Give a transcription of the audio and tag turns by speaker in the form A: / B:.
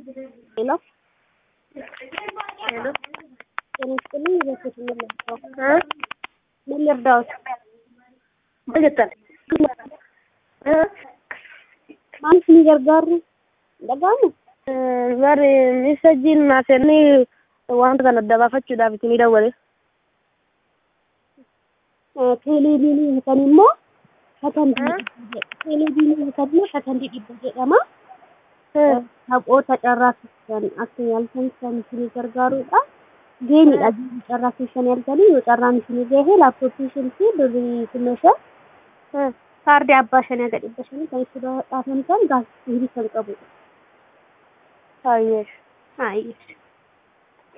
A: ሄሎ
B: ሄሎ
A: ጤና ይስጥልኝ። በሴት ምን ልርዳው?
B: እ
A: ምን ልርዳዎት?
B: በገጠር እ
A: ማንስ ni gargaaru dhaga'amu
B: bari misajjiin naasanii wanta kana dabaafachuudhaaf isinii dawwale.
A: teeleebiinii hiikan immoo shatantii teeleebiinii hiikan immoo shatantii dhibba jedhama. Taphoota carraa keessan akka yaaltan kan isinii gargaarudha. Geemidha geemii carraa keessan yaaltanii yoo carraan isinii gahe laaptooppii isheentii birrii kuma shan kaardii abbaa shanii aga dhibba shanii kan itti dhaafamtan gaazexaa kan qabudha.
B: Baay'ee.
A: Baay'ee.